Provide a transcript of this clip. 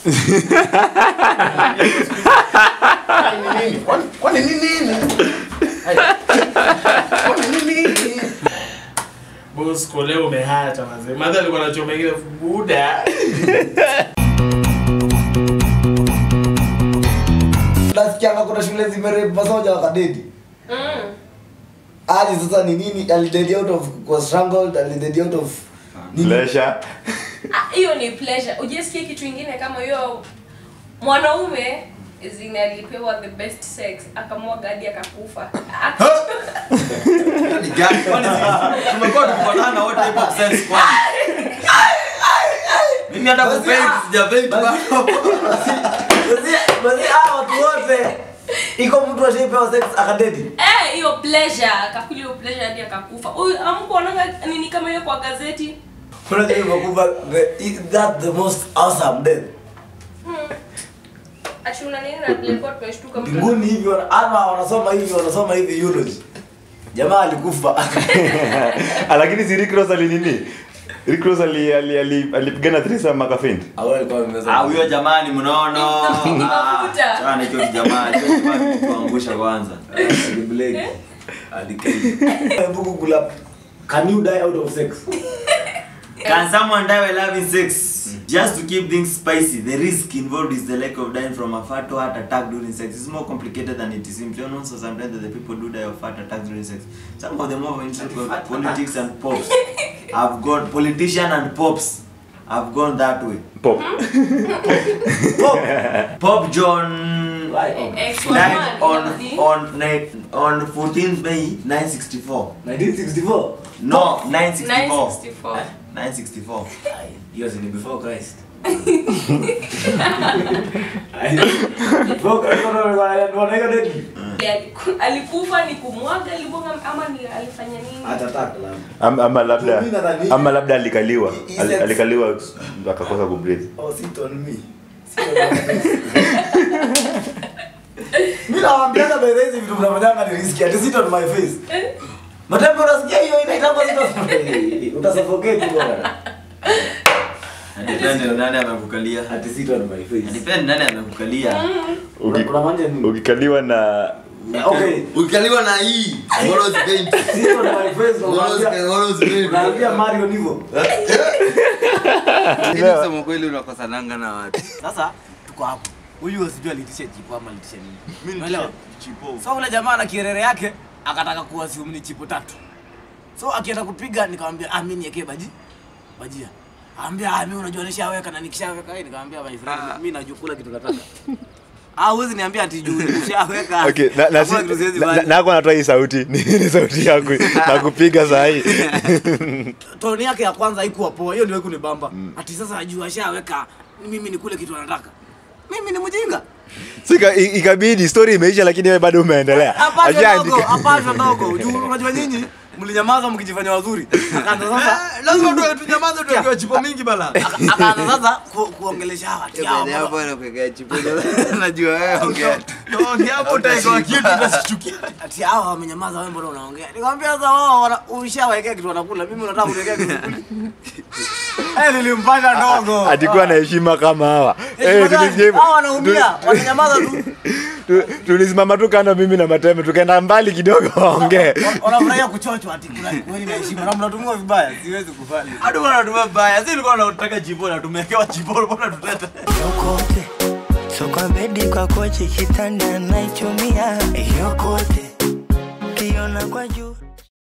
Kwani nini? Kwani- kwani ni nini? Ai. Kwani ni nini? Bosco leo umehata mazee. Madha alikuwa anachoma ingine buda. nasikianga kuna shule zimerepu masoja wakadedi Mm. hadi sasa ni nini alidedi out of was strangled alidedi out of nini? Pleasure. Ah, hiyo ni pleasure ujesikia kitu ingine kama hiyo mwanaume zine alipewa the best sex akamwaga hadi akakufa Ah, Ni gani? Kwani sisi tumekuwa tukipatana wote hip hop sense kwani? Mimi hata Basi, kupaint ah, sijapaint basi- bado. Basi- basi hawa watu wote iko mtu ashaipewa sex akadedi eh, hiyo pleasure akakula hiyo pleasure hadi akakufa huyu amkuonanga nini kama hiyo kwa gazeti unajua imekufa the is that the most awesome death achuna nini na tulikuwa tumeshtuka mtu mbinguni hivi wana- ama wanasoma hivi wanasoma hivi eulogy jamaa alikufa Ah, lakini si Rick Ross alinini Rick Ross ali- ali- ali- alipigana threesome akafint au alikuwa amemeza Ah, huyo jamani mnono. Ni mafuta. Ah, Sana hicho kijamani, hicho kijamani tuangusha kwanza. Blake alikei buku kula can you die out of sex Can someone die while having sex? Just to keep things spicy, the risk involved is the lack of dying from a fatal heart attack during sex. It's more complicated than it seems. You know, so sometimes that the people do die of heart attacks during sex. Some of the more interesting politics and pops have gone, politician and pops have gone that way. pop Pop, Pop John ex died on woman on ni- on 14th May 964. 1964 No, 964. 964 964. Ai, hiyo si ni before Christ Ai, before Christ wana- wana- wanaweka deadly. Aliku- alikufa ni kumwaga alibonga ama ni alifanya nini Heart attack, labda. ama, ama labda Mimi nadhani- ama labda alikaliwa He Al, said- alikaliwa akakosa kubreathe Oh, sit on me. Sit on my face. mi nawambiaga by the way hizi vitu mnafanyanga ni riski ati sit on my face matembe unasikia hiyo inaitangwa sit on utasuffocate bwana Depende nani amekukalia. ati sit on my face Depende nani amekukalia. Uki- Una- unamaanisha nini ukikaliwa na okay ukaliwa na hii Moros paint. sit on my face Moros- unaambia Moros paint. unaambia Mario hivyo Lakini kusema kweli unakosananga na watu sasa tuko hapo huyu sijui alitisha chipo ama alitisha nini unaelewa so ule jamaa na kierere yake akataka kuwasiumu ni chipo tatu so akienda kupiga nikamwambia ah mimi niekee baji bajia ambia ah mimi unajua nishaweka na nikishaweka hii nikamwambia my friend mimi najua kula kitu nataka ah huwezi niambia ati juu nishaweka okay na na, si, Hakuna kitu siwezi na, na, fanya. na hapo natoa hii sauti ni, ni sauti yangu na kupiga saa hii toni yake ya kwanza haikuwa poa hiyo ndio kunibamba ati sasa ajua ashaweka mimi nikule kitu anataka mimi ni mjinga sika i- ikabidi story imeisha lakini wewe bado umeendelea Apasha Ajaandika. ndogo, apasha ndogo. Juu unajua nyinyi mlinyamaza mkijifanya wazuri. Akaanza sasa Lazima tu tunyamaze tukiwa chipo mingi bala. aka- akaanza sasa ku, kuongelesha hawa ati hawa Baada ya mbona- hapo anakuwekea chipo. Najua wewe ongea. Ongea hapo utaekewa kitu utasichukia. ati hawa wamenyamaza wewe mbona unaongea? Nikamwambia sasa wao wana- ushawekea kitu wanakula. Mimi unataka kuniwekea kitu kuli. Eh nilimpanda ndogo. atikuwa na heshima kama hawa Eh, Eh, gani? tulisikia hivyo. Hawa wanaumia, wananyamaza tu. Tu- tulisimama tu kando mimi na matembe tukaenda mbali kidogo waongee Wanafurahia kuchochwa ati kuna kweli na heshima na mnatumia vibaya. Siwezi kufanya. Hadi bwana tumia baya. Sisi tulikuwa tunataka chipo na tumewekewa chipo bwana tuteta. yokote so kwa bedi kwa kochi kitanda naichumia yokote kiona kwa juu